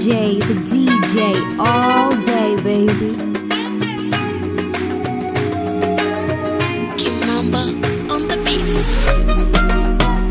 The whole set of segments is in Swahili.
DJ, the DJ, all day, baby. Kimamba on the beats.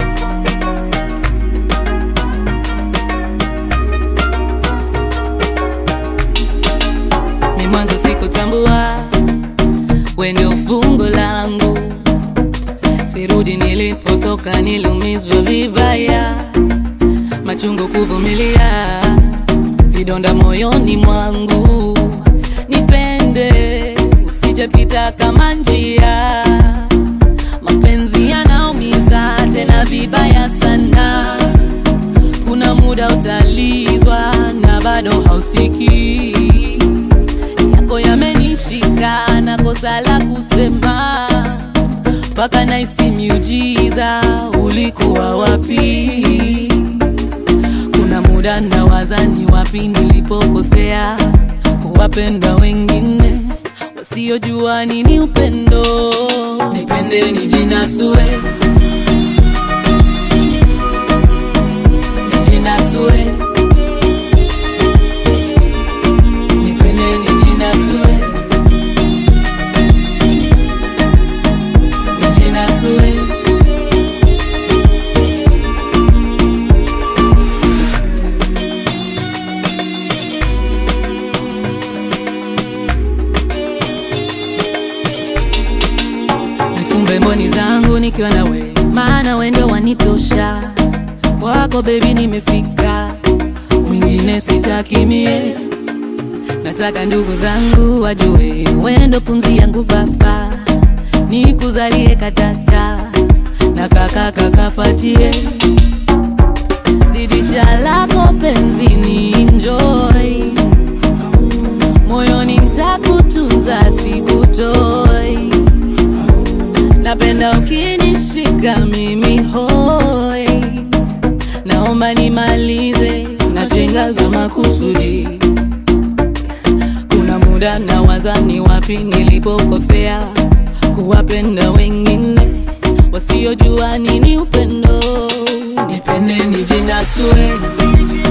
ni mwanzo sikutambua we ndio fungo langu sirudi nilipotoka niliumizwa vibaya machungu kuvumilia vidonda moyoni mwangu nipende usijepita kama njia mapenzi yanaumiza tena vibaya sana kuna muda utalizwa na bado hausikii yako yamenishika na kosa la kusema mpaka naisi miujiza ulikuwa wapi kuna muda nawaza ni wapi nilipokosea kuwapenda wengine wasiojua nini upendo nipende nijinasue nijinasue nipende nijinasue nijinasue nifumbe mboni zangu nikiwa na we maana we ndio wanitosha wako bebi nimefika mwingine sitaki mie nataka ndugu zangu wajue wendo pumzi yangu baba nikuzalie katata na kaka kakafatie zidisha lako penzini enjoy moyoni ntakutunza sikutoi napenda ukinishika mimi hoi naomba nimalize na chenga za makusudi kuna muda nawaza ni wapi nilipokosea kuwapenda wengine wasiojua nini upendo nipende nijinasue